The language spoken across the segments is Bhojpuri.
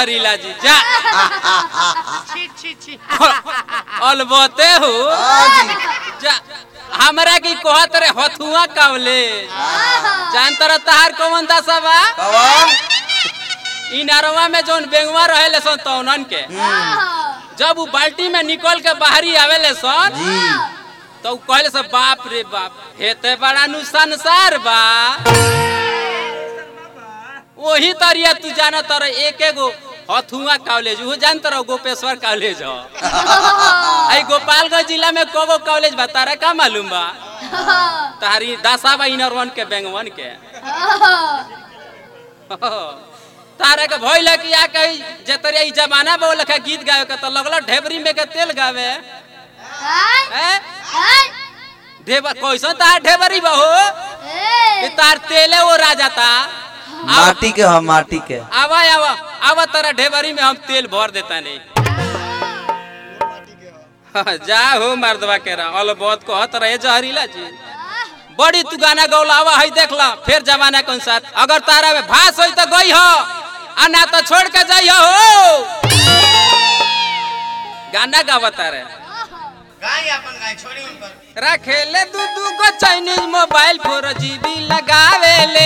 जहरीला जी जा छी छी छी अलबते हो हाँ जी जा हमरा की कहत रे हथुआ कावले जान तर तहार कौन दशा बा कौन इ नरवा में जोन बेंगवा रहेले सन तौनन के जब उ बाल्टी में निकल के बाहरी आवेले सन जी तो उ कहले सब बाप रे बाप हेते बड़ा नु संसार बा वही तरिया तू जाना तर एक एगो हथुआ कॉलेज वो जान तर गोपेश्वर कॉलेज हो आई गोपालगंज जिला में कोगो कॉलेज बा तारा का मालूम बा तारी दासा बा इनर वन के बेंगवन के तारा के भइल है कि आ कही जे तरिया ई जमाना बा लखा गीत गावे के तो लगल ढेबरी में के तेल गावे हैं ढेबर कैसन तार ढेबरी बा हो कि तार तेले वो राजा ता माटी के हम माटी के आवा आवा आवा तारा ढेबरी में हम तेल भर देता नहीं जा हो मर्दवा के रहा अल बहुत कहत रहे जहरीला जी बड़ी तू गाना गौला आवा है देख ला फिर जमाना कौन साथ अगर तारा में भास होई तो गई हो आ ना तो छोड़ के जाई हो गाना गावत तारे गाय अपन गाय छोड़ी उनकर रखेले दू दू गो चाइनीज मोबाइल फोर जीबी लगावेले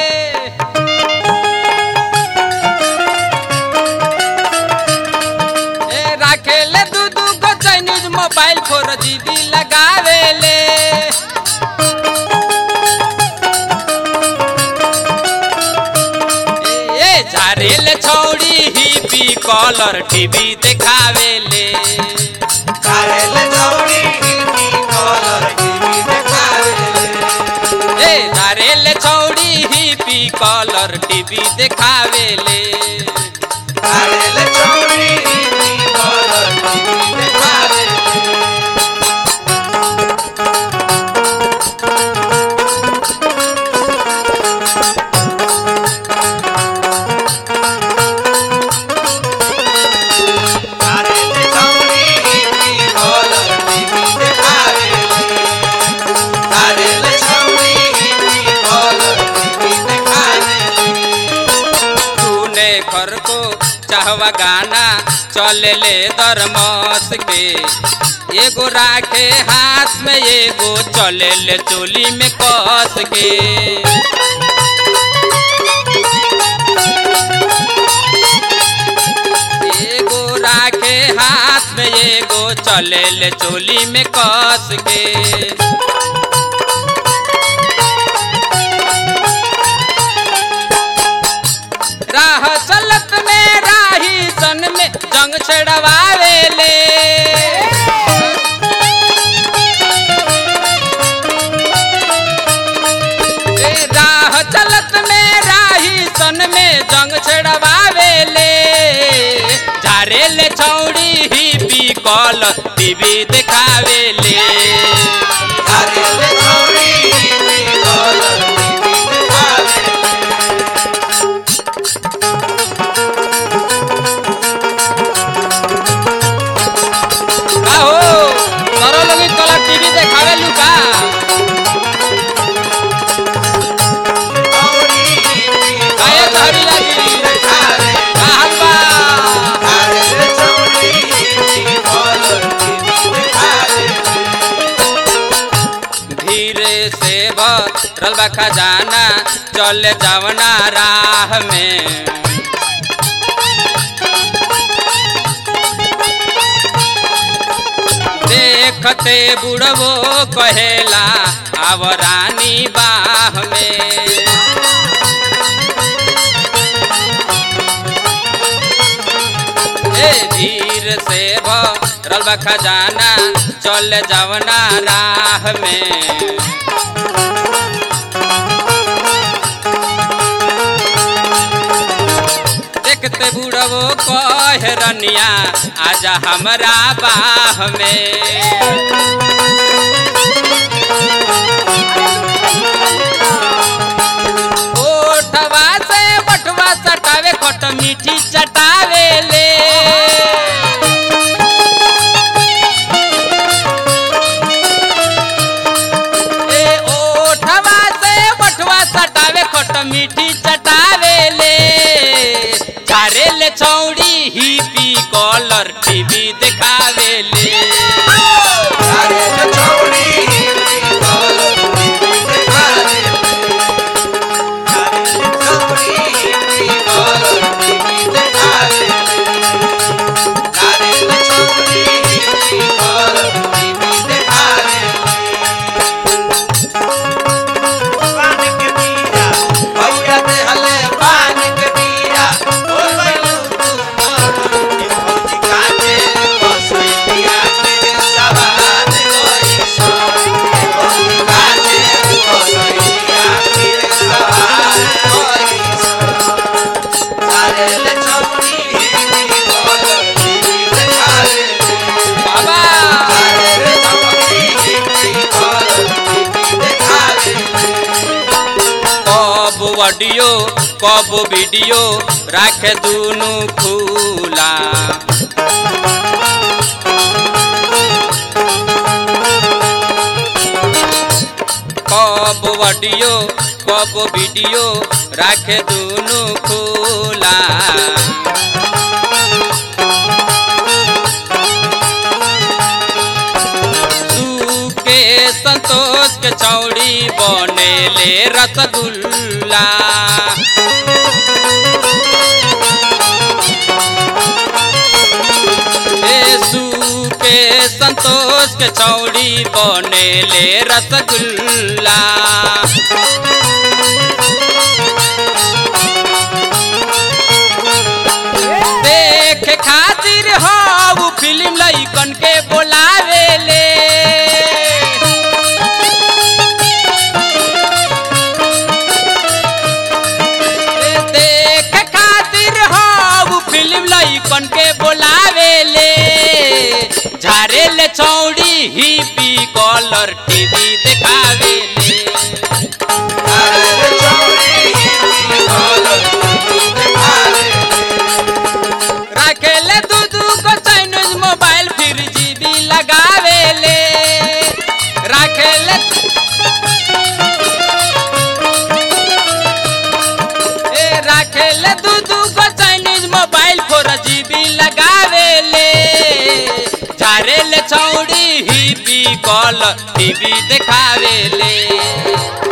ए रखेले दू दू गो चाइनीज मोबाइल फोर जीबी लगावेले ए ए, झारेले छौड़ी ही पी कॉलर टीवी देखावेले कारेले चौड़ी हिंदी कॉलर टीवी देखावेले ए धारेले छौड़ी ही पी कॉलर टीवी देखावेले कारेले चौड़ी हिंदी कॉलर टीवी देखावेले कारेले चौड़ी हिंदी कॉलर टीवी देखावेले कारेले चौड़ी हिंदी कॉलर टीवी देखावेले तूने घर को चाहवा गाना चले ले दरमस के एगो राखे हाथ में एगो चले ले चोली में कस के एगो राखे हाथ में एगो चले ले चोली में कस के राह चलत में राही सन में जंग छड़वावेले ए, राह चलत में राही सन में जंग छड़वावेले झारेले छौड़ी ही पी कॉल टीवी देखावेले कारेले चौड़ी हिंदी कॉलर टीवी देखावेले आहो तोरो लोग कलर टीवी देखावेलू का चौड़ी हिंदी आए कॉलर धरी टीवी लगी देखावेले कहल बा कारेले चौड़ी हिंदी कॉलर टीवी देखावेले धीरे से भरल बा खजाना चले जावना राह में देखते बुढ़वो कहेला आव रानी बाह में ए धीर से भरल बा खजाना चल जावना राह में देखते बुढ़वो कह रनिया आजा हमरा बाह में ओठवा से बटवा सटावे खट मीठी चटावे ले ए ओठवा से बटवा सटावे खट मीठी चटावे ले झारे ले छौ देखावे ले अरे रे छौरी कलर टीवी देखा रे अरे रे छौरी कलर टीवी देखा रे अरे रे छौरी कलर टीवी देखा रे पान के बीरा भैया दे हले पान के बीरा ओ बैलू तू मोर के भौजी काटे बसैया के सवार कोई सो भौजी काटे बसैया के सवार कोई सो अरे ले छौरी बोल टीवी देखा रे बाबा अरे रे छौरी बोल टीवी देखा रे कब ऑडियो कब वीडियो राखे दुनु खुला कब ऑडियो कब वीडियो राखे दुनु खुला तू के संतोष के चौड़ी बनेले रसगुल्ला यीशु के संतोष के चौड़ी बनेले रसगुल्ला देखे खातिर हो फिल्म लइकन के बोलावे ले देखे खातिर हो फिल्म लइकन के बोलावे ले झारे ले चौड़ी ही पी कलर टीवी देखावे ले अरे रे छौरी कलर टीवी देखा रे राखेले दू दू को चाइनीज मोबाइल फिर जीबी लगावे ले राखेले ए राखेले दू दू को चाइनीज मोबाइल फोर जीबी लगावे ले झारे ले चौड़ी ही पी कॉल टीवी देखावे ले